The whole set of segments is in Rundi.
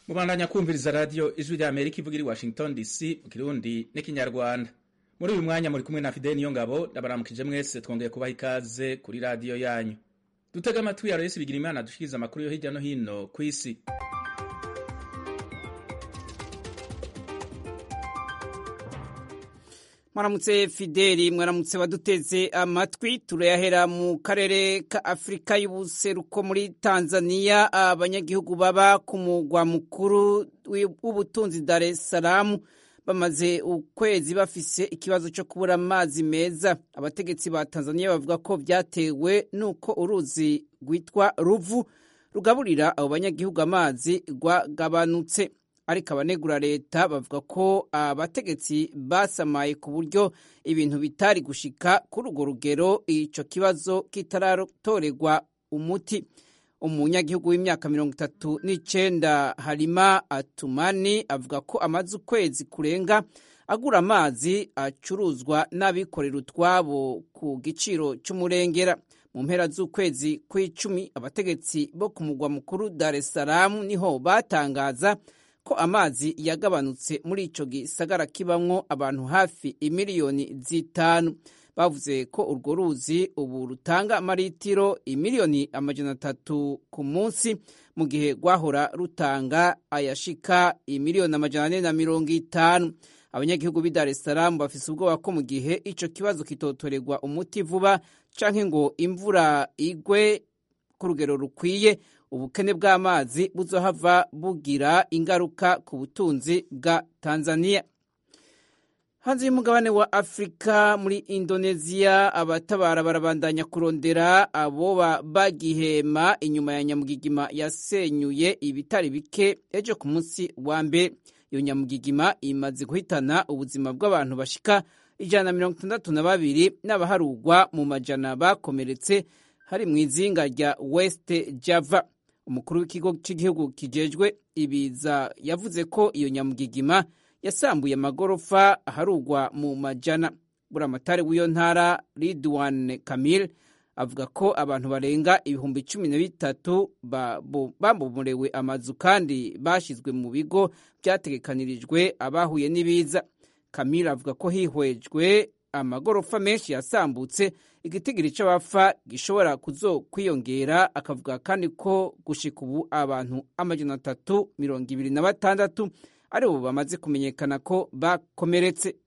mubandanya kumviriza radiyo ijwi rya amerika ivuga iri washington dc mu kirundi n'ikinyarwanda muri uyu mwanya muri kumwe na fideli niyo ngabo ndabaramukije mwese twongeye kubaha ikaze kuri radiyo yanyu dutega amatwi ya resi bigira imana dushikiriza amakuru yo hirya no hino ku isi mwaramutse fideli mwaramutse baduteze amatwi turayahera mu karere ka afurika y'ubuseruko muri tanzania abanyagihugu baba ku mugwa mukuru w'ubutunzi dar es salaam bamaze ukwezi bafise ikibazo cyo kubura amazi meza abategetsi ba tanzania bavuga ko byatewe n'uko uruzi rwitwa ruvu rugaburira abo banyagihugu amazi rwagabanutse ariko abanegura leta bavuga ko abategetsi basamaye ku buryo ibintu bitari gushika kuri urwo rugero icyo kibazo kitaratorerwa umuti umunyagihugu w'imyaka mirongo itatu n'icyenda harima atumani avuga ko amaze ukwezi kurenga agura amazi acuruzwa n'abikorera utwabo ku giciro cy'umurengera mu mpera z'ukwezi kw'icumi abategetsi bo ku mugwa mukuru dar es salaam niho batangaza ko amazi yagabanutse muri icyo gisagara kibamwo abantu hafi imiliyoni zitanu bavuze ko urwo ruzi ubu rutanga amaritiro imiliyoni amajana atatu ku munsi mu gihe rwahora rutanga ayashika imiliyoni amajana ane na mirongo itanu abanyagihugu b'i dar es salaam bafise ubwoba ko mu gihe icyo kibazo kitotorerwa umuti vuba canke ngo imvura igwe ku rugero rukwiye ubukene bw'amazi buzohava bugira ingaruka ku butunzi bwa tanzania hanze y'umugabane wa afurika muri indoneziya abatabara barabandanya kurondera aboba bagihema inyuma ya nyamugigima yasenyuye ibitari bike ejo ku munsi wa mbere iyo nyamugigima imaze guhitana ubuzima bw'abantu bashika ijana na mirongo itandatu na babiri n'abaharugwa mu majana bakomeretse hari mu izinga rya west java umukuru w'ikigo cy'igihugu kijejwe ibiza yavuze ko iyo nyamugigima yasambuye amagorofa aharugwa mu majana buramatari w'iyo ntara ridwan kamil avuga ko abantu barenga ibihumbi cumi na bitatu babomorewe amazu kandi bashyizwe mu bigo byategekanirijwe abahuye n'ibiza kamil avuga ko hihwejwe amagorofa menshi yasambutse igitigiri cy'abapfa gishobora kuzo kwiyongera akavuga kandi ko gushika ubu abantu amajana atatu mirongo ibiri na batandatu ari ubu bamaze kumenyekana ko bakomeretse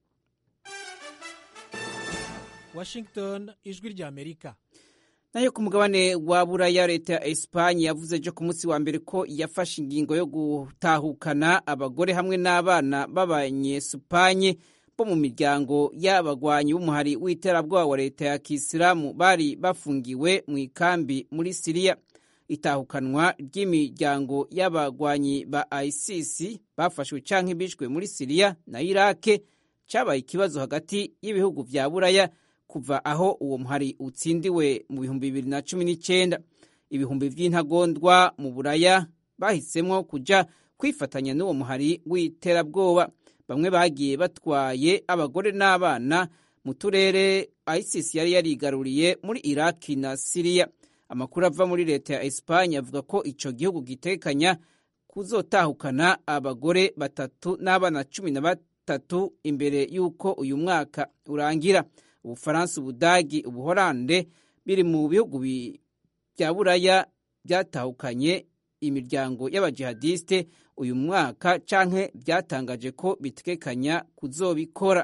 washington ijwi rya amerika nayo ku mugabane wa buraya leta ya esipanye yavuze ejo ku munsi wa mbere ko yafashe ingingo yo gutahukana abagore hamwe n'abana b'abanyesupanye bo mu miryango y'abagwanyi b'umuhari w'iterabwoba wa leta ya kisilamu bari bafungiwe mu ikambi muri siriya itahukanwa ry'imiryango y'abagwanyi ba isis bafashwe canke bishwe muri siriya na irake cyabaye ikibazo hagati y'ibihugu vya buraya kuva aho uwo muhari utsindiwe mu bihumbi bibiri na cumi n'icyenda ibihumbi vy'intagondwa mu buraya bahisemwo kuja kwifatanya n'uwo muhari w'iterabwoba bamwe bagiye batwaye abagore n'abana mu turere isis yari yarigaruriye muri iraki na siriya amakuru ava muri leta ya esipanye avuga ko ico gihugu gitekanya kuzotahukana abagore batatu n'abana cumi na batatu imbere y'uko uyu mwaka urangira ubufaransa ubudagi ubuhorande biri mu bihugu bya buraya byatahukanye imiryango y'abajihadiste uyu mwaka canke byatangaje ko bitegekanya kuzobikora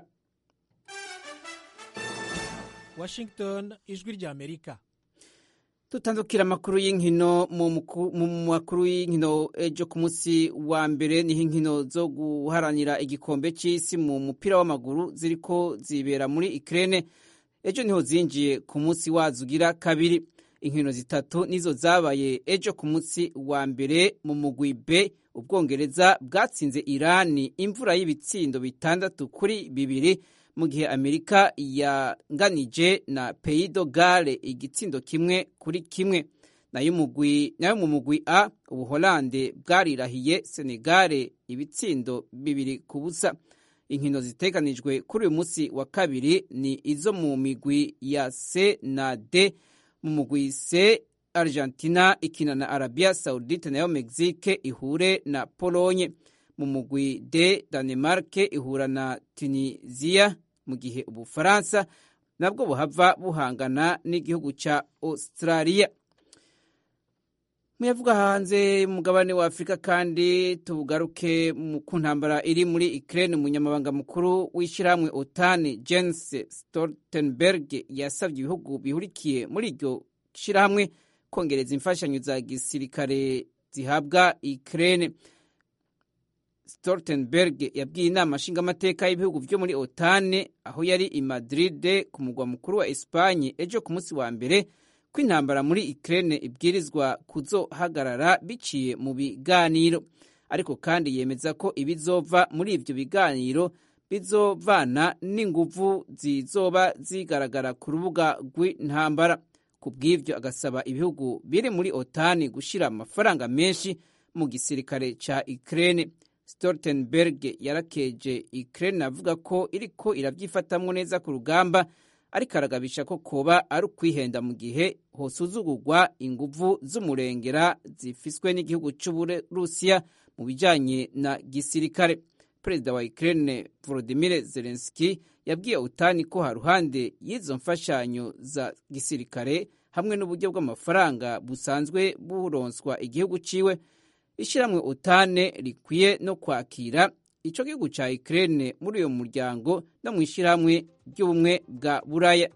washington ijwi rya amerika tutandukira amakuru y'inkino mu makuru y'inkino ejo ku munsi wa mbere niho inkino zo guharanira igikombe cy'isi mu mupira w'amaguru ziriko zibera muri ikirere ejo niho zinjiye ku munsi wazo ugira kabiri inkino zitatu nizo zabaye ejo ku munsi wa mbere mu mugwi B ubwongereza bwatsinze irani imvura y'ibitsindo bitandatu kuri bibiri mu gihe amerika yanganije na peyido gare igitsindo kimwe kuri kimwe nayo mu mugwi a ubuholande bwarirahiye senegare ibitsindo bibiri ku busa inkino ziteganijwe kuri uyu munsi wa kabiri ni izo mu migwi ya c na d mu mugwi C argentina ikina na arabia saudite nayo mexique ihure na polonye mu mugwi d danemark ihura na tunisia mu gihe ubufaransa nabwo buhava buhangana n'igihugu cya australia muyavuga hanze mugabane wa afurika kandi tugaruke ku ntambara iri muri ukraine umunyamabanga mukuru w'ishyirahamwe otani jens stoltenberg yasabye ibihugu bihurikiye muri iryo shyirahamwe kongereza imfashanyo za gisirikare zihabwa ukraine stoltenberg yabwiye inama nshingamateka y'ibihugu byo muri otane aho yari i madrid ku mugwa mukuru wa espanye ejo ku munsi wa mbere ko intambara muri Ukraine ibwirizwa kuzohagarara biciye mu biganiro ariko kandi yemeza ko ibizova muri ibyo biganiro bizovana n'inguvu zizoba zigaragara ku rubuga rw'intambara ku bw'ibyo agasaba ibihugu biri muri otani gushyira amafaranga menshi mu gisirikare cya Ukraine Stoltenberg yarakeje Ukraine avuga ko iriko irabyifatamwo neza ku rugamba ariko aragabisha ko koba ari ukwihenda mu gihe hosuzugurwa inguvu z'umurengera zifiswe n'igihugu cy'uburusiya mu bijyanye na gisirikare perezida wa Ukraine Volodymyr Zelensky yabwiye utani ko haruhande y'izo mfashanyo za gisirikare hamwe n'uburyo bw'amafaranga busanzwe buronswa igihugu ciwe ishyirahamwe utane rikwiye no kwakira icyo gihugu cya Ukraine muri uyu muryango no mu ishyirahamwe ry'ubumwe bwa buraya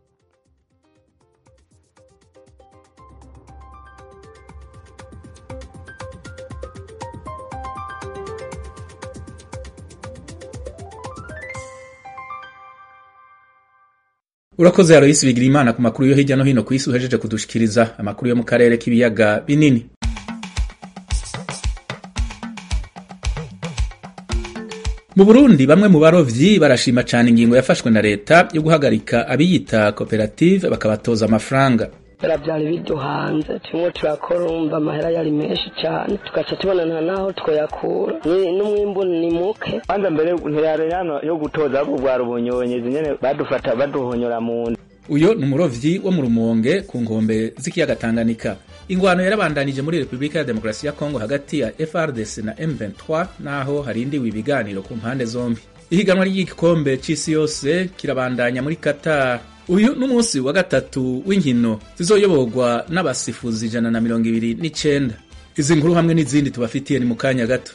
urakoze Aloysi bigira imana ku makuru yo hirya no hino ku isi uhejeje kudushikiriza amakuru yo mu karere k'ibiyaga binini mu burundi bamwe mu barovyi barashima cyane ingingo yafashwe na leta yo guhagarika abiyita koperative bakabatoza amafaranga byari biduhanze turimo turakora urumva amahera yari menshi cyane tugaca tubona nta naho twoyakura n'umwimbu ni muke kwanza mbere ntiyari hano yo gutoza ahubwo bwari ubunyonyezi nyene badufata baduhonyora mu nda uyo ni umurovyi wo mu rumonge ku nkombe z'ikiyaga tanganyika ingwano yarabandanije muri repubulika ya demokarasi ya kongo hagati ya frdc na m23 naho harindiwe ibiganiro ku mpande zombi ihiganwa ry'igikombe c'isi yose kirabandanya muri qatar uyu n'umunsi wa gatatu w'inkino zizoyoborwa n'abasifuzi ijana na mirongo ibiri n'icenda izi nkuru hamwe n'izindi tubafitiye ni mu kanya gato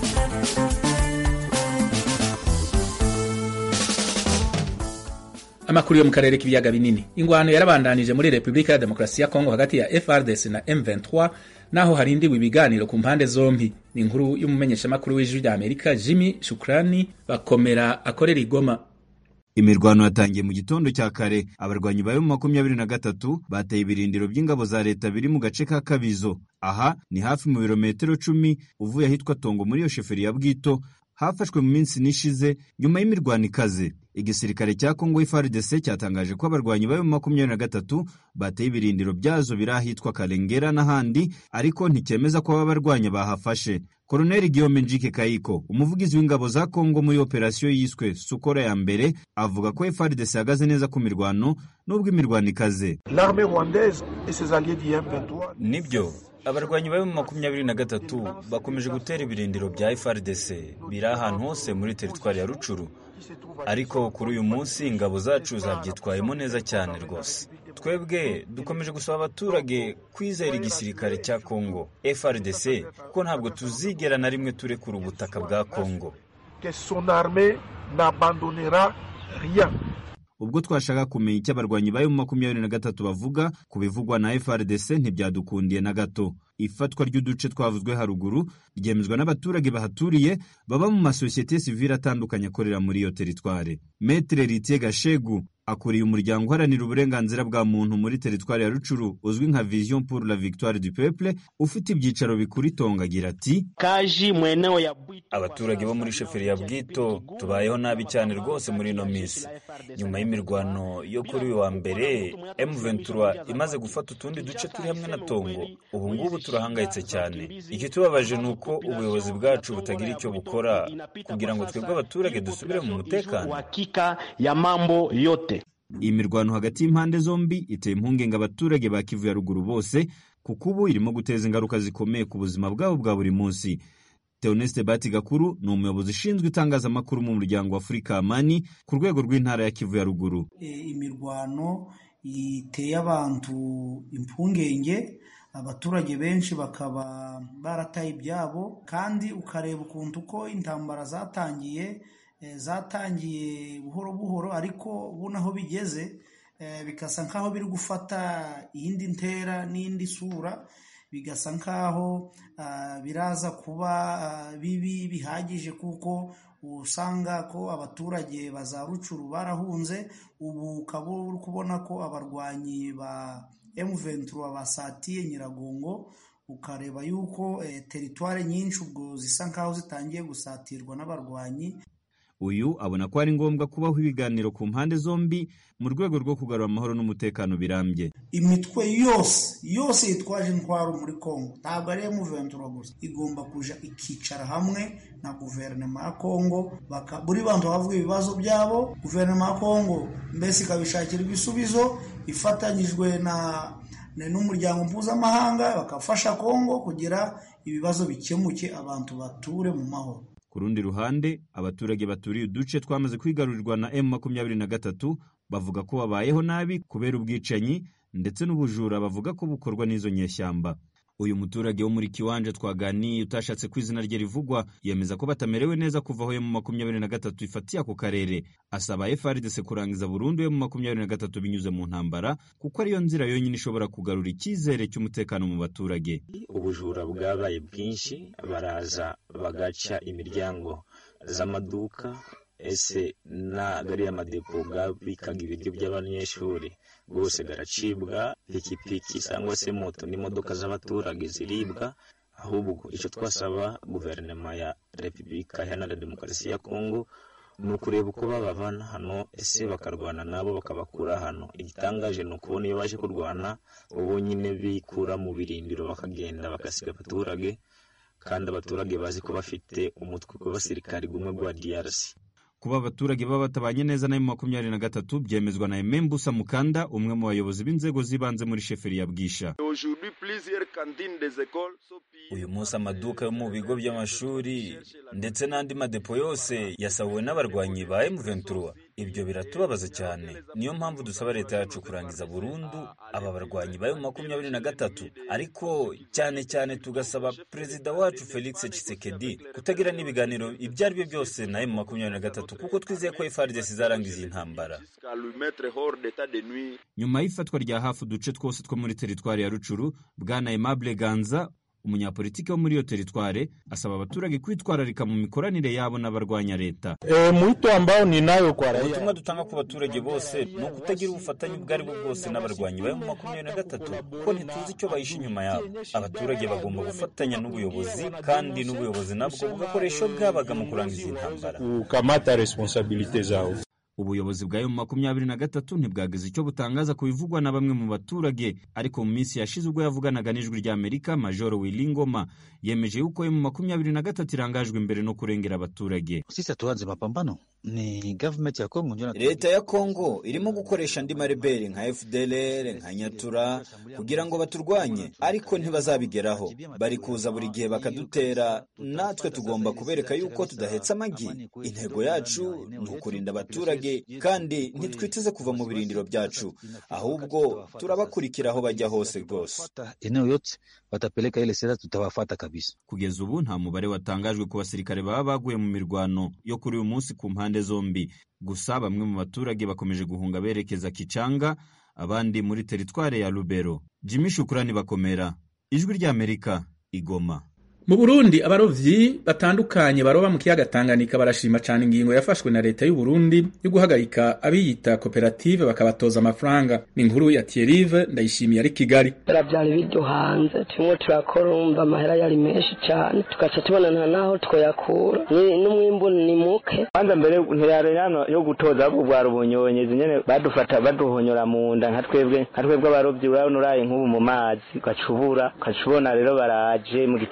amakuru yo mu karere k'ibiyaga binini ingwano yarabandanije muri repubulika ya demokarasi ya kongo hagati ya frdc na m23 naho harindiwe ibiganiro ku mpande zombi ni inkuru y'umumenyeshamakuru w'ijwi rya amerika jimmy shukrani bakomera akorera igoma imirwano yatangiye mu gitondo cya kare abarwanyi ba mu makumyabiri na gatatu bateye ibirindiro by'ingabo za leta biri mu gace ka kabizo aha ni hafi mu birometero cumi uvuye ahitwa tongo muri iyo sheferi ya bwito hafashwe mu minsi nishize nyuma y'imirwano ikaze igisirikare cya kongo FARDC cyatangaje ko abarwanyi bayo mu makumyabiri na gatatu bateye ibirindiro byazo biri ahitwa karengera n'ahandi ariko nticyemeza ko aba barwanya bahafashe Koloneli Guillaume Njike Kayiko umuvugizi w'ingabo za Kongo muri operasiyo yiswe Sukora ya mbere avuga ko FARDC ihagaze neza ku mirwano nubwo imirwano ikaze nibyo abarwanyi bari mu makumyabiri na gatatu bakomeje gutera ibirindiro bya FARDC biri ahantu hose muri teritwari ya Rucuru ariko kuri uyu munsi ingabo zacu zabyitwayemo neza cyane rwose twebwe dukomeje gusaba abaturage kwizera igisirikare cya Kongo FARDC ko ntabwo tuzigera na rimwe turekura ubutaka bwa Kongo ubwo twashaka kumenya icyo abarwanyi bayo mu makumyabiri na gatatu bavuga ku bivugwa na FARDC ntibyadukundiye na gato ifatwa ry'uduce twavuzwe haruguru ryemezwa n'abaturage bahaturiye baba mu masosiyete sivile atandukanye akorera muri iyo teritware Metre Ritier Gashegu akuriye umuryango uharanira uburenganzira bwa muntu muri teritwari ya Rucuru uzwi nka Vision pour la Victoire du Peuple ufite ibyicaro bikuru Itongo agira ati abaturage bo muri sheferi ya Bwito tubayeho nabi cyane rwose muri ino minsi nyuma y'imirwano yo kuri uyu wa mbere M23 imaze gufata utundi duce turi hamwe na Tongo ubu ngubu turahangayitse cyane ikitubabaje ni uko ubuyobozi bwacu butagira icyo bukora kugira ngo twebwe abaturage dusubire mu mutekano iyi mirwano hagati y'impande zombi iteye impungenge abaturage ba Kivu ya ruguru bose kuko ubu irimo guteza ingaruka zikomeye ku buzima bwabo bwa buri munsi Theoneste Bati Gakuru ni umuyobozi ushinzwe itangazamakuru mu muryango wa Afurika Amani ku rwego rw'intara ya Kivu ya ruguru imirwano iteye abantu impungenge abaturage benshi bakaba barataye ibyabo kandi ukareba ukuntu uko intambara zatangiye zatangiye buhoro buhoro ariko ubu naho bigeze bigasa nk'aho biri gufata iyindi ntera n'indi sura bigasa nk'aho biraza kuba bibi bihagije kuko usanga ko abaturage baza rucuru barahunze ubu ukaba uri kubona ko abarwanyi ba M23 basatiye Nyiragongo ukareba yuko teritware nyinshi ubwo zisa nk'aho zitangiye gusatirwa n'abarwanyi uyu abona ko ari ngombwa kubaho ibiganiro ku mpande zombi mu rwego rwo kugarura amahoro n'umutekano birambye imitwe yose yose yitwaje intwaro muri Kongo ntabwo ari M23 gusa igomba kuja ikicara hamwe na guverinoma ya Kongo buri bantu bavuga ibibazo byabo guverinoma ya Kongo mbese ikabishakira ibisubizo ifatanyijwe na n'umuryango mpuzamahanga bakafasha Kongo kugira ibibazo bikemuke abantu bature mu mahoro ku rundi ruhande abaturage baturiye uduce twamaze kwigarurirwa na M makumyabiri na gatatu bavuga ko babayeho nabi kubera ubwicanyi ndetse n'ubujura bavuga ko bukorwa n'izo nyeshyamba uyu muturage wo muri kiwanje twaganiye utashatse ko izina rye rivugwa yemeza ko batamerewe neza kuva aho mu makumyabiri na gatatu ifatiye ako karere asaba FRDC kurangiza burundu mu makumyabiri na gatatu binyuze mu ntambara kuko ariyo nzira yonyine ishobora kugarura icyizere cy'umutekano mu baturage ubujura bwabaye bwinshi baraza bagaca imiryango z'amaduka ese n'agariya madepo gabikaga ibiryo by'abanyeshuri rwose garacibwa pikipiki cyangwa se moto n'imodoka z'abaturage ziribwa ahubwo icyo twasaba guverinoma ya repubulika iharanira demokarasi ya kongo ni ukureba uko babavana hano ese bakarwana nabo bakabakura hano igitangaje ni ukubona iyo baje kurwana ubu nyine bikura mu birindiro bakagenda bagasiga abaturage kandi abaturage bazi ko bafite umutwe w'abasirikari gumwe gwa DRC kuba abaturage baba batabanye neza na makumyabiri na gatatu byemezwa na Emembusa Mukanda umwe mu bayobozi b'inzego z'ibanze muri sheferi ya Bwisha uyu munsi amaduka yo mu bigo by'amashuri ndetse n'andi madepo yose yasahuwe n'abarwanyi ba M23 ibyo biratubabaza cyane niyo mpamvu dusaba leta yacu kurangiza burundu aba barwanyi ba makumyabiri na gatatu ariko cyane cyane tugasaba perezida wacu Felix Tshisekedi kutagira n'ibiganiro ibyo ari byo byose na M makumyabiri na gatatu kuko twizeye ko FARDC izarangiza iyi ntambara nyuma y'ifatwa rya hafi uduce twose two muri teritwari ya Rucuru bwana Aimable Ganza umunyapolitiki wo muri iyo teritware asaba abaturage kwitwararika mu mikoranire yabo n'abarwanya leta ubutumwa dutanga ku baturage bose ni ukutagira ubufatanye ubwo ari bwo bwose n'abarwanyi ba makumyabiri na gatatu kuko ntituzi icyo bahishe inyuma yabo abaturage bagomba gufatanya n'ubuyobozi kandi n'ubuyobozi nabwo bugakoresha bwabaga mu kurangiza intambara ubuyobozi bwa emu makumyabiri na gatatu ntibwagize icyo butangaza ku bivugwa na bamwe mu baturage ariko mu minsi yashize ubwo yavuganaga n'ijwi ry'amerika majoro wilingoma yemeje yuko emu makumyabiri na gatatu irangajwe imbere no kurengera abaturage sisi hatuanze mapambano ni government ya Kongo ndio leta ya Kongo irimo gukoresha andi mareberi nka FDLR nka Nyatura kugira ngo baturwanye ariko ntibazabigeraho bari kuza buri gihe bakadutera natwe tugomba kubereka yuko tudahetse amagi intego yacu ni ukurinda abaturage kandi ntitwiteze kuva mu birindiro byacu ahubwo turabakurikira aho bajya hose rwose eneo yote watapeleka ile sera tutawafata kabisa kugeza ubu nta mubare watangajwe ku basirikare baba baguye mu mirwano yo kuri uyu munsi ku mpande zombi gusa bamwe mu baturage bakomeje guhunga berekeza Kicanga abandi muri teritware ya Lubero Jimmy Shukrani bakomera ijwi ry'Amerika igoma mu Burundi abarovyi batandukanye baroba mu kiyaga Tanganyika barashima cyane ingingo yafashwe na leta y'u Burundi yo guhagarika abiyita koperative bakabatoza amafaranga ni inkuru ya Thierry ndayishimiye ari Kigali byari biryo hanze turimo turakora umva amahera yari menshi cyane tugaca tubona nta naho twoyakura n'umwimbu ni muke kwanza mbere ntiyarerano yo gutoza ahubwo bwari ubunyonyezi nyene badufata baduhonyora mu nda nka twebwe nka twebwe abarovyi urabona uraye nk'ubu mu mazi ugacubura ugacubona rero baraje mu gitondo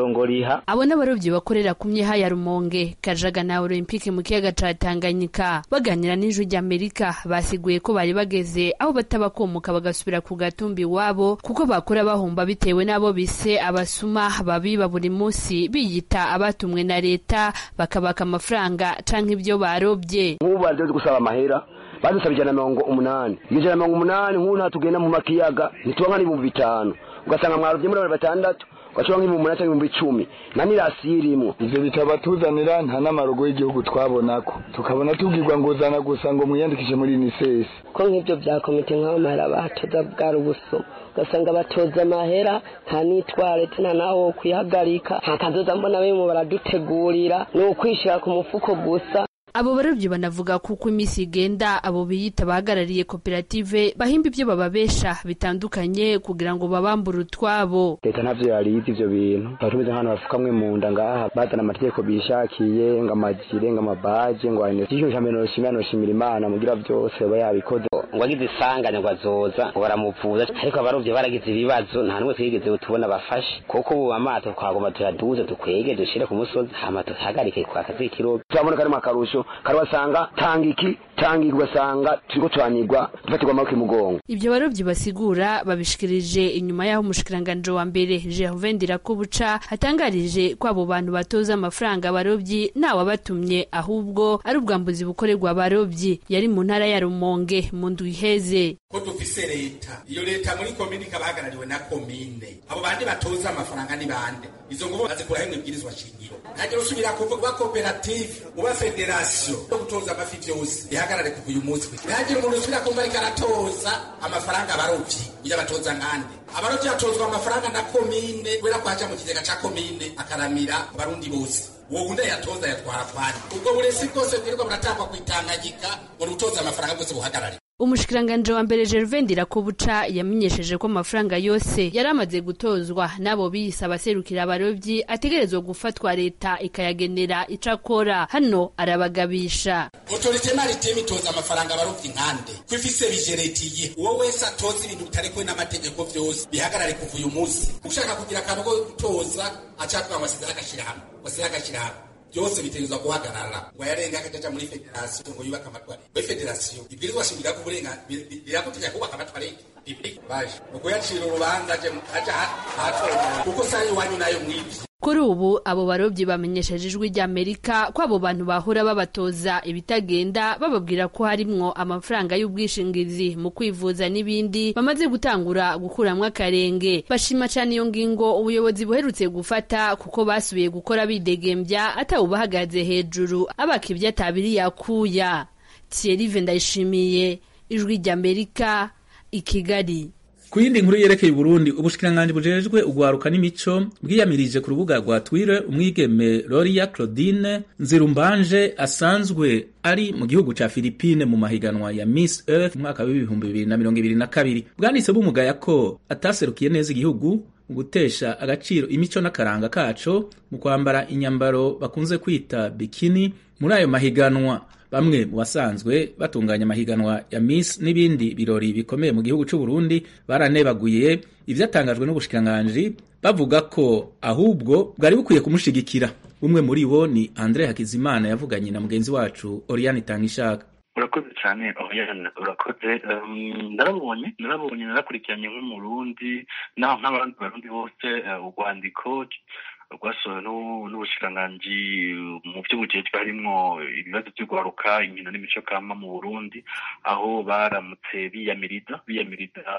itongo riha abo n'abarobyi bakorera ku myeha ya rumonge kajaga na olympique mu kiyaga ca tanganyika baganira n'ijwi ry'amerika basiguye ko bari bageze aho batabakomoka bagasubira ku gatumbi iwabo kuko bakora bahomba bitewe n'abo bise abasuma babiba buri munsi biyita abatumwe na leta bakabaka amafaranga canke ibyo barobye nk'ubu bazi gusaba amahera badusaba ijana na mirongo umunani iyo ijana na mirongo umunani nk'ubu nta tugenda mu makiyaga ntituba n'ibihumbi bitanu ugasanga mwarobye muri batandatu ugacuba nk'ibihumbi umunani cyangwa ibihumbi icumi na nirasiyo irimwo ivyo bitaba tuzanira nta n'amarogo y'igihugu twabonako tukabona tubwirwa ngo uzana gusa ngo mwiyandikishe muri unicef ko nk'ibyo bya komite nk'aho amahera batoza bwari ubuso ugasanga batoza amahera nta n'itwarete nta naho wo kwihagarika nta kazoza mbona bimwe baradutegurira ni ukwishyira ku mufuko gusa abo barobyi banavuga kuko iminsi igenda abo biyita bahagarariye koperative bahimba ibyo bababesha bitandukanye kugira ngo babambure utwabo leta ntavyo yarizi ivyo bintu tuba tumeze nk'abantu bafukamwe mu nda ngaha bazana amategeko bishakiye ngo amajire ngo amabaje ngo ayine ikintu ca mbere noshimira noshimira imana mugira vyose aba yabikoze ngo agize isanganya ngo azoza ngo baramuvuza ariko abarovyi baragize ibibazo nta n'umwe twigeze tubona bafashe kuko ubu amato twagomba tuyaduze dukwege dushire ku musozi hama tuhagarike kwa kazi kirobe turabona karimo akarusho karabasanga tanga iki tanga iki ugasanga turiko turanigwa dufatirwa amaboko imugongo ibyo barobyi basigura babishikirije inyuma y'aho umushikiranganji wa mbere Gervain Ndirakobuca atangarije ko abo bantu batoza amafaranga abarobyi ntawabatumye ahubwo ari ubwambuzi bukorerwa abarobyi yari mu ntara ya Rumonge mu ndwi iheze ko dufise leta iyo leta muri komine ikaba ihagarariwe na komine abo bandi batoza amafaranga ni bande izo ngubo bazikuraho imibwirizwa shingiro ntagira usubira kuvuga koperative uba federasiyo yo gutoza amafi vyose ihagarare kuva uyu munsi ntagira umuntu usubira kumva ariko aratoza amafaranga abarovyi iyo abatoza nkande abarovyi batozwa amafaranga na komine kubera ko haja mu kigega ca komine akaramira abarundi bose uwo wundi yatoza yatwara kwani ubwo burezi bwose bwirirwa buratangwa kwitanganyika ngo gutoza amafaranga bwose buhagarare umushikiranganji wa mbere Gervain Ndirakobuca yamenyesheje ko amafaranga yose yari amaze gutozwa n'abo biyise abaserukira abarobyi ategerezwa gufatwa leta ikayagenera ico akora hano arabagabisha otorite maritime itoza amafaranga abarovyi nkande ko ifise bijeretiye uwo wese atoza ibintu bitarekwe n'amategeko vyose bihagarare kuva uyu munsi ushaka kugira akantu ko gutoza acatwa amasezera agashirahamwe wasira agashirahamwe byose bitegerezwa guhagarara ngo yarenga akajaja muri federasiyo ngo yubake amatwari muri federasiyo ibwirizwa shingiro ko uburenga biragutegeka kubaka amatwari baje uko yacira urubanza aje aja hatorera kuko sayo iwanyu nayo mwivye kuri ubu abo barobyi bamenyesheje ijwi ry'amerika ko abo bantu bahora babatoza ibitagenda bababwira ko harimwo amafaranga y'ubwishingizi mu kwivuza n'ibindi bamaze gutangura gukuramwo akarenge bashima cyane iyo ngingo ubuyobozi buherutse gufata kuko basubiye gukora bidegembya atawubahagaze hejuru abaka ibyo atabiri yakuya thierry ndayishimiye ijwi ry'amerika i kigali ku yindi nkuru yerekeye Burundi ubushikiranganji bujejwe ugwaruka n'imico bwiyamirije ku rubuga rwa Twitter umwigeme Loria Claudine Nzirumbanje asanzwe ari mu gihugu ca Philippine mu mahiganwa ya Miss Earth mwaka w'ibihumbi bibiri na mirongo ibiri na kabiri bwanditse bumugaya ko ataserukiye neza igihugu mu gutesha agaciro imico n'akaranga kaco mu kwambara inyambaro bakunze kwita bikini muri ayo mahiganwa bamwe mu basanzwe batunganya amahiganwa ya Miss n'ibindi birori bikomeye mu gihugu c'u Burundi baranebaguye ivyatangajwe n'ubushikiranganji bavuga ko ahubwo bwari bukwiye kumushigikira umwe muri bo ni Andre Hakizimana yavuganye na mugenzi wacu Oriane Tangishaka urakoze cyane Oriane urakoze narabonye narabonye narakurikiranye nk'umurundi naho nk'abandi barundi bose urwandiko rwasohowe n'ubushikiranganji mu by'ubujejwe harimwo ibibazo by'urwaruka inkino n'imico kama mu burundi aho baramutse biyamiriza biyamiriza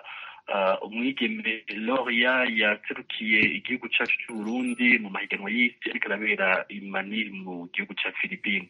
umwigeme loria yaserukiye igihugu cyacu cy'uburundi mu mahiganwa y'isi ariko arabera imani mu gihugu cya philippine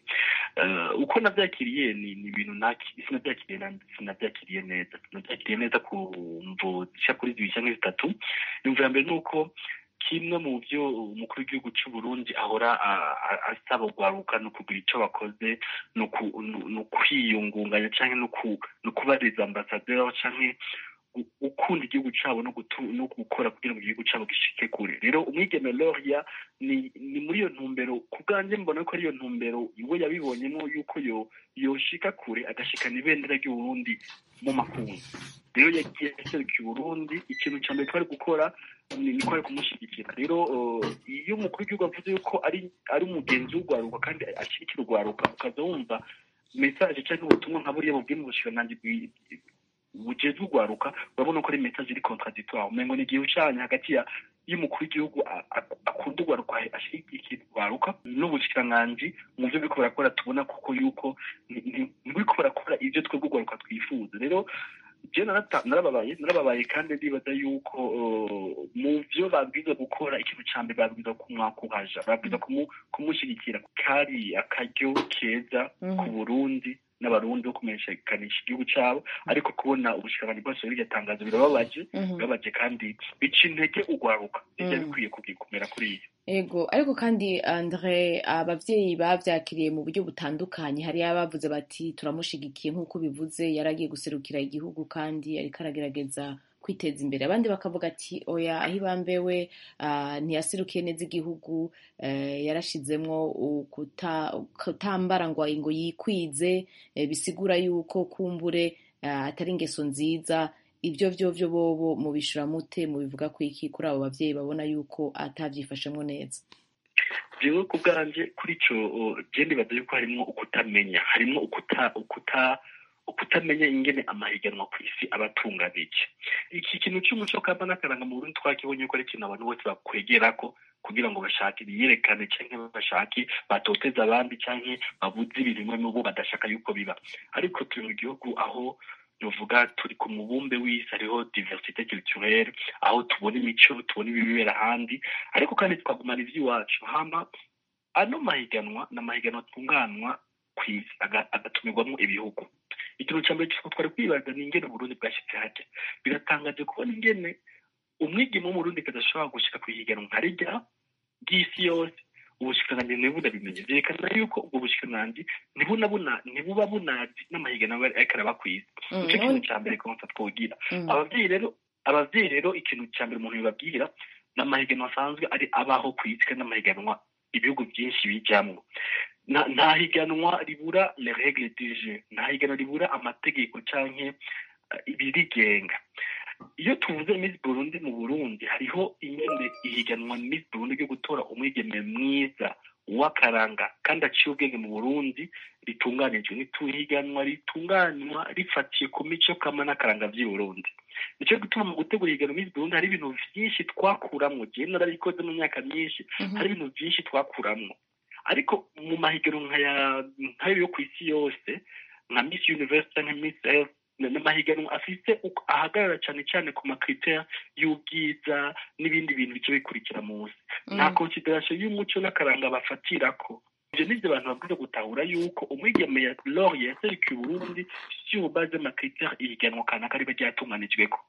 uko nabyakiriye ni ibintu sinabyakiriye sinabyakiriye neza sinabyakiriye neza ku mvu zishya kuri zibiri cyangwa zitatu imvu ya mbere ni uko kimwe mu byo umukuru w'igihugu cy'u Burundi ahora asaba urwaruka ni ukugira icyo bakoze ni ukwiyungunganya cyangwa ni ukubariza ambasaderi cyangwa gukunda igihugu cyabo no no gukora kugira ngo igihugu cyabo gishike kure rero umwigeme Loria ni ni muri iyo ntumbero ku bwanjye mbona ko ari iyo ntumbero we yabibonyemo yuko yo yoshika kure agashikana ibendera ry'uburundi mu makungu rero yagiye aserukiye uburundi ikintu cya mbere twari gukora ni ko ari kumushyigikira rero iyo umukuru w'igihugu avuze yuko ari ari umugenzi w'urwaruka kandi ashyigikira urwaruka ukaza wumva mesaje cyangwa ubutumwa nka buriya bubwiye mu bushikiranganji bugeze urwaruka urabona ko ari mesaje iri contradictoire umengo ni igihe ucanye hagati ya y'umukuru w'igihugu akunda urwaruka ashyigikira urwaruka n'ubushikiranganji mu byo biriko barakora tubona kuko yuko ntibiriko barakora ibyo twebwe urwaruka twifuza rero je narababaye narababaye kandi ndibaza yuko mu vyo babwiza gukora ikintu ca mbere babwiza kumwakuhaja babwiza kumushyigikira kari akaryo keza ku burundi n'abarundi bo kumenyekanisha igihugu cyabo ariko kubona ubushikiranganji bwose bw'iryo tangazo birababaje birababaje kandi bica intege urwaruka bijya bikwiye kumera kuri iyo ego ariko kandi andre abavyeyi bavyakiriye mu buryo butandukanye hari abavuze bati turamushigikiye nk'uko bivuze yaragiye guserukira igihugu kandi ariko aragerageza kwiteza imbere abandi bakavuga ati oya aho ibambewe ntiyaserukiye neza igihugu yarashizemwo kutambara ngo ngo yikwize bisigura yuko kumbure atari ingeso nziza ibyo byo byo bobo mubishura mute mubivuga ku iki kuri abo bavyeyi babona yuko atavyifashemwo neza jewe ku bwanje kuri ico je ndibaza yuko harimwo ukutamenya harimwo ukuta ukuta ukutamenya ingene amahiganwa ku isi abatunganije iki kintu cy'umuco kamba n'akaranga mu burundi twakibonye yuko ari ikintu abantu bose bakwegerako kugira ngo bashake biyerekane canke bashake batoteza abandi canke babuze ibintu mu bo badashaka yuko biba ariko turi mu gihugu aho novuga turi ku mubumbe w'isi hariho diversite culturelle aho tubona imico tubona ibibera ahandi ariko kandi twagumana ivy'iwacu hama ano mahiganwa ni amahiganwa atunganwa kw'isi agatumirwamo ibihugu ikintu cya mbere twari kwibaza ni ingene uburundi bwashyitse hajya biratangaje kubona ingene umwigeme w'umurundi kadashobora gushika ku ihiganwa nka rijya ry'isi yose ubushikiranganji ntibunabimenye vyerekana yuko ubwo bushikiranganji ntibuba bunazi n'amahiganwa ariko araba kw'isi nico kintu ca mbere konsa twogira abavyeyi rero abavyeyi rero ikintu ca mbere umuntu bibabwira ni amahiganwa asanzwe ari abaho kw'isi kandi n'amahiganwa ibihugu byinshi bijamwo nta higanwa ribura le regle du jeu nta higanwa ribura amategeko canke ibirigenga iyo tuvuze Miss Burundi mu Burundi hariho ingene ihiganwa Miss Burundi ryo gutora umwigeme mwiza w'akaranga kandi aciye ubwenge mu Burundi ritunganijwe n'ituhiganwa ritunganywa rifatiye ku mico kama n'akaranga vy'i Burundi nico gituma mu gutegura ihiganwa Miss Burundi hari ibintu vyinshi twakuramwo je narabikoze mu myaka myinshi hari ibintu vyinshi twakuramwo ariko mu mahiganwa nk'ayo yo ku isi yose nka Miss Universe canke Miss Earth n'amahiganwa afite ahagarara cyane cyane ku makriteri y'ubwiza n'ibindi bintu bice bikurikira munsi nta konsiderasiyo y'umuco n'akaranga bafatirako ivyo nivyo abantu babwiza gutahura yuko umwigeme ya lori yaserukiye uburundi sur base y'amakriteri ihiganwa kanaka riba ryatunganijweko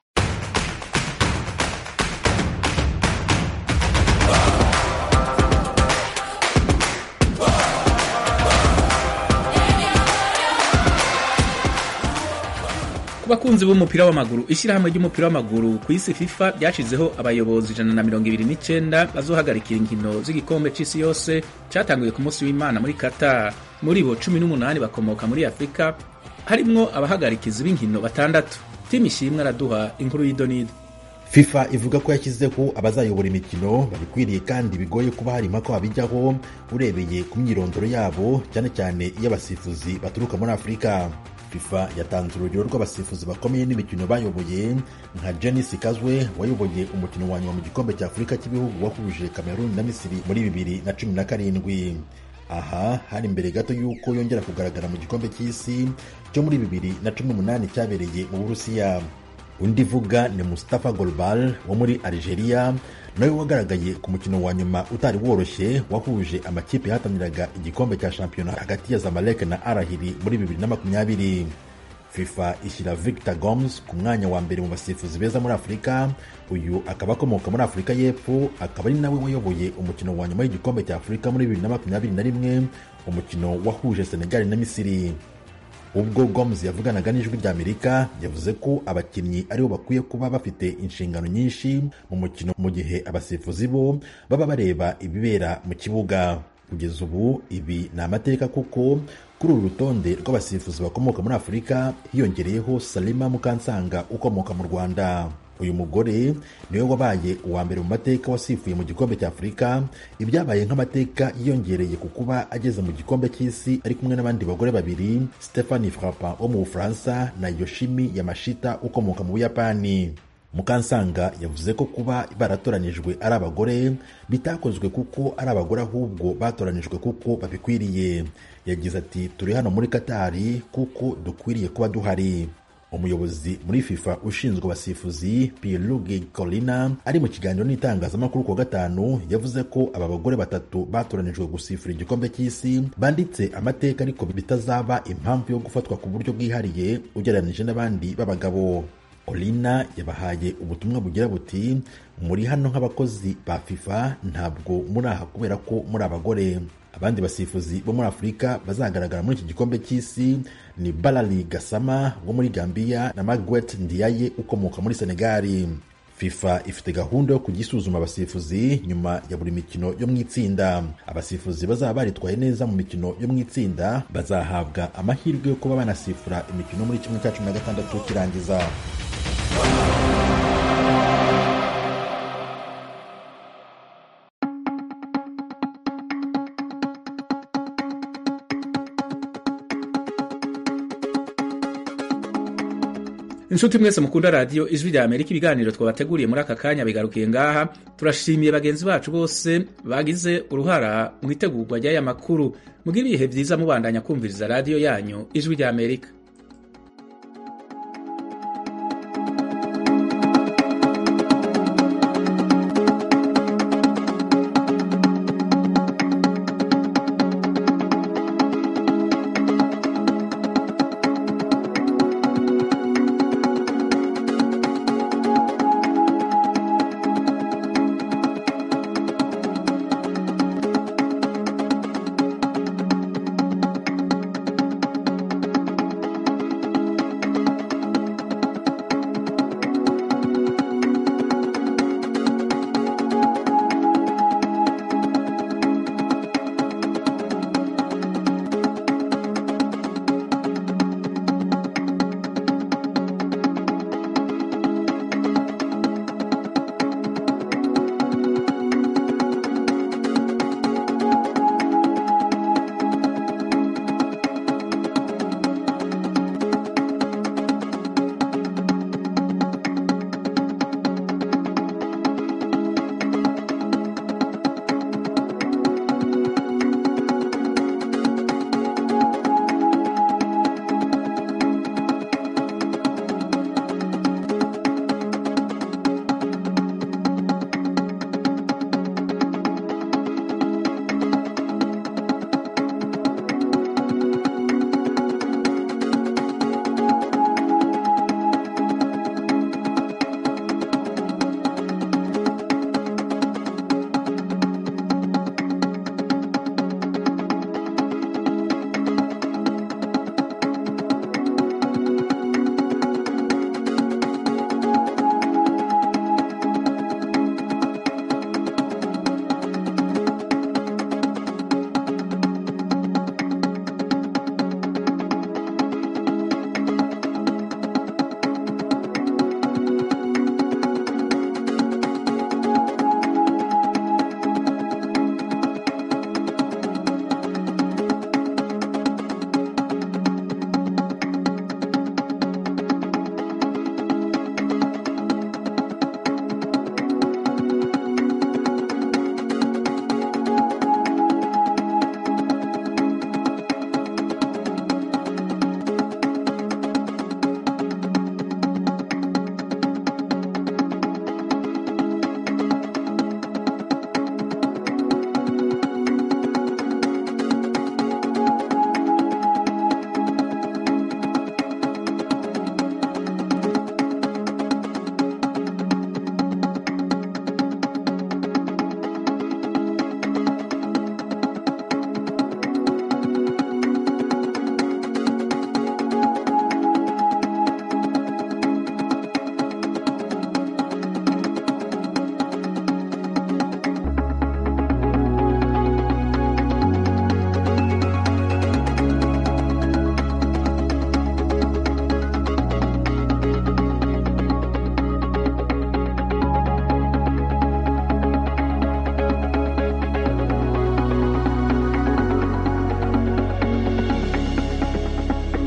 bakunzi b'umupira w'amaguru ishyirahamwe ry'umupira w'amaguru ku isi fifa ryashizeho abayobozi ijana na mirongo ibiri n'icyenda bazohagarikira inkino z'igikombe c'isi yose cyatanguye ku munsi w'imana muri qatar muri bo cumi n'umunani bakomoka muri afurika harimwo abahagarikizi b'inkino batandatu timu ishimwe araduha inkuru y'idonido fifa ivuga ko yashyizeho abazayobora imikino babikwiriye kandi bigoye kuba hari impaka babijyaho urebeye ku myirondoro yabo cyane cyane iy'abasifuzi baturuka muri afurika fifa yatanze urugero rw'abasifuzi bakomeye n'imikino bayoboye nka jenis kazwe wayoboye umukino wa nyuma mu gikombe cya afurika cy'ibihugu wahuje kameruni na misiri muri bibiri na cumi na karindwi aha hari imbere gato y'uko yongera kugaragara mu gikombe cy'isi cyo muri bibiri na cumi n'umunani cyabereye mu burusiya undi vuga ni Mustafa Golbal wo muri Algeria nawe wagaragaye ku mukino wa nyuma utari woroshye wahuje amakipe yahataniraga igikombe cya shampiyona hagati ya Zamalek na Arahiri muri bibiri na makumyabiri FIFA ishyira Victor Gomes ku mwanya wa mbere mu basifuzi beza muri Afurika uyu akaba akomoka muri Afurika y'Epfo akaba ari nawe wayoboye umukino wa nyuma w'igikombe cya Afurika muri bibiri na makumyabiri na rimwe umukino wahuje Senegal na Misiri ubwo gomes yavuganaga n'ijwi rya amerika yavuze ko abakinnyi aribo bakwiye kuba bafite inshingano nyinshi mu mukino mu gihe abasifuzi bo baba bareba ibibera mu kibuga kugeza ubu ibi ni amateka kuko kuri uru rutonde rw'abasifuzi bakomoka muri afurika hiyongereyeho salima mukansanga ukomoka mu rwanda uyu mugore niwe wabaye uwa mbere mu mateka wasifuye mu gikombe cya afurika ibyabaye nk'amateka yiyongereye ku kuba ageze mu gikombe cy'isi ari kumwe n'abandi bagore babiri stephanie frapin wo mu bufaransa na yoshimi yamashita ukomoka mu buyapani mukansanga yavuze ko kuba baratoranijwe ari abagore bitakozwe kuko ari abagore ahubwo batoranijwe kuko babikwiriye yagize ati turi hano muri katari kuko dukwiriye kuba duhari umuyobozi muri fifa ushinzwe abasifuzi pierluigi colina ari mu kiganiro n'itangazamakuru kuwa gatanu yavuze ko aba bagore batatu batoranijwe gusifura igikombe cy'isi banditse amateka ariko bitazaba impamvu yo gufatwa ku buryo bwihariye ugereranyije n'abandi b'abagabo colina yabahaye ubutumwa bugira buti muri hano nk'abakozi ba fifa ntabwo muri aha kubera ko muri abagore abandi basifuzi bo muri afurika bazagaragara muri iki gikombe cy'isi ni barari gasama wo muri gambia na margaret ndiaye ukomoka muri senegali fifa ifite gahunda yo kujya isuzuma abasifuzi nyuma ya buri mikino yo mu itsinda abasifuzi bazaba baritwaye neza mu mikino yo mu itsinda bazahabwa amahirwe yo kuba banasifura imikino muri kimwe cya cumi na gatandatu kirangiza inshuti mwese mukunda radiyo ijwi rya amerika ibiganiro twabateguriye muri aka kanya bigarukiye ngaha turashimiye bagenzi bacu bose bagize uruhara mu itegurwa ry'aya makuru mugire ibihe byiza mubandanya kumviriza radiyo yanyu ijwi rya amerika